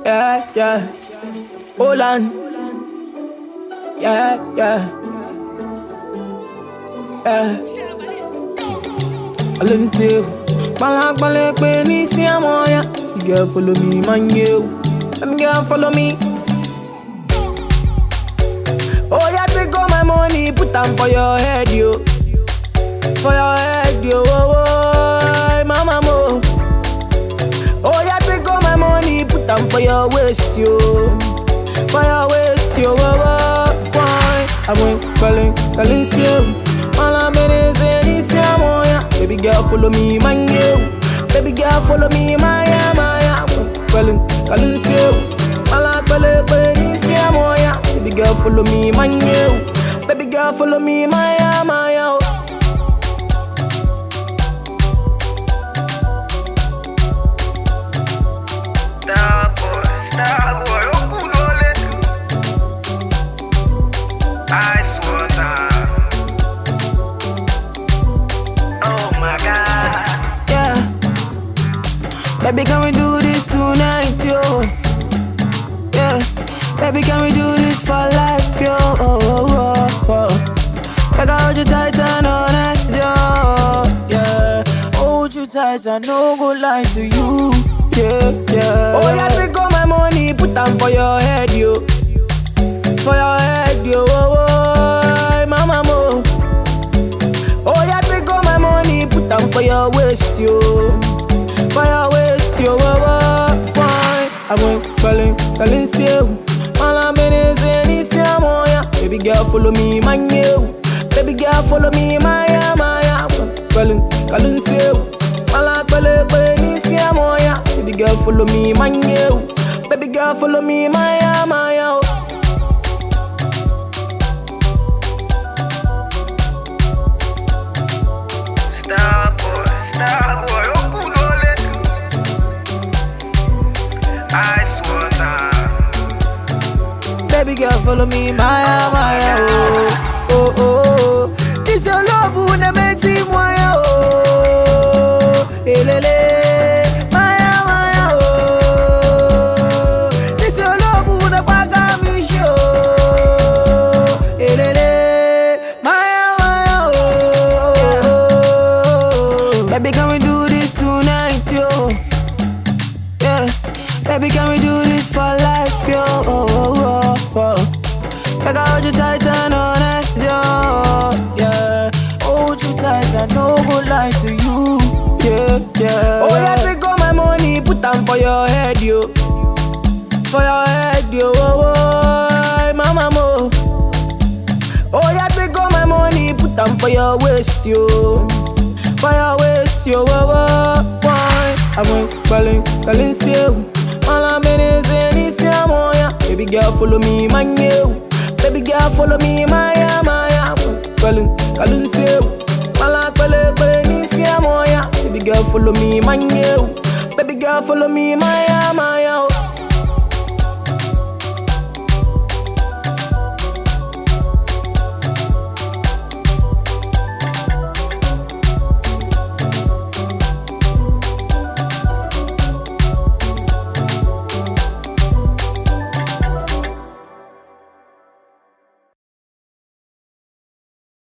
Yeah, yeah. Hold on. Yeah, yeah. Yeah. Alin too. Balak balak when it's me, I'm on ya. You girl follow me, man, you. Them girl follow me. Oh, yeah, take all my money, put them for your head, yo. For your head, yo. Oh, oh, mama, mo. Oh, yeah, take all my money, put them for your waist, yo. For your waist, yo. Oh, oh, why? I went calling, calling, you. All I'm in is in this, yeah, mo, yeah. Baby girl, follow me, man, you. Baby girl, follow me, my, yeah, my, yeah. Calling, calling, you. All I'm calling, calling, this, yeah, mo, yeah. Baby girl, follow me, man, you. Baby girl, follow me, my, yeah, my, yeah. Star boy, star boy, okulole. Ice water. Oh my God. Yeah. Baby, can we do this tonight, yo? Yeah. Baby, can we do this for life, yo? Oh, oh, oh, oh. Like I hold you tight and all night, yo. Yeah. Hold you tight and no go lie to you. Yeah, yeah. Oh, yeah, take all my money, put them for your head, yo. For your head, yo. Oh, oh, mama, mo. Oh, yeah, take all my money, put them for your waist, yo. For your waist, yo. Oh, oh, why? I went calling, calling, still. All I'm in is in this, yeah, mo, yeah. Baby girl, follow me, man, you. Baby girl, follow me, my, yeah, my, yeah. Calling, calling, still. All I'm calling, calling, this, yeah, mo, yeah. Baby girl, follow me, man, you. Baby girl, follow me, my, yeah, my, yeah. Star boy, star boy, okulole. Ice water. Baby girl, follow me, Maya, Maya, oh, oh, oh, oh. This your love, who na make you Maya, oh, elele, Maya, Maya, oh. This your love, who na kwaga mi show, elele, Maya, Maya, oh. Baby, can we do this tonight, yo? Yeah, baby, can we do this for life, yo? Oh, oh, oh, oh. Like I hold you tight and all night, yo. Yeah, hold you tight and no go lie to you. Yeah, yeah. Oh yeah, take all my money, put them for your head, yo. For your head, yo. Oh, oh, mama, mo. Oh yeah, take all my money, put them for your waist, yo. For your waist, yo. Oh, oh, why? I went calling, calling, still. All I'm in is in this, yeah, mo, yeah. Baby girl, follow me, man, you. Baby girl, follow me, my, yeah, my, yeah. Calling, calling, still. All I'm calling, calling, this, yeah, mo, yeah. Baby girl, follow me, man, you. Baby girl, follow me, my, yeah, my, yeah.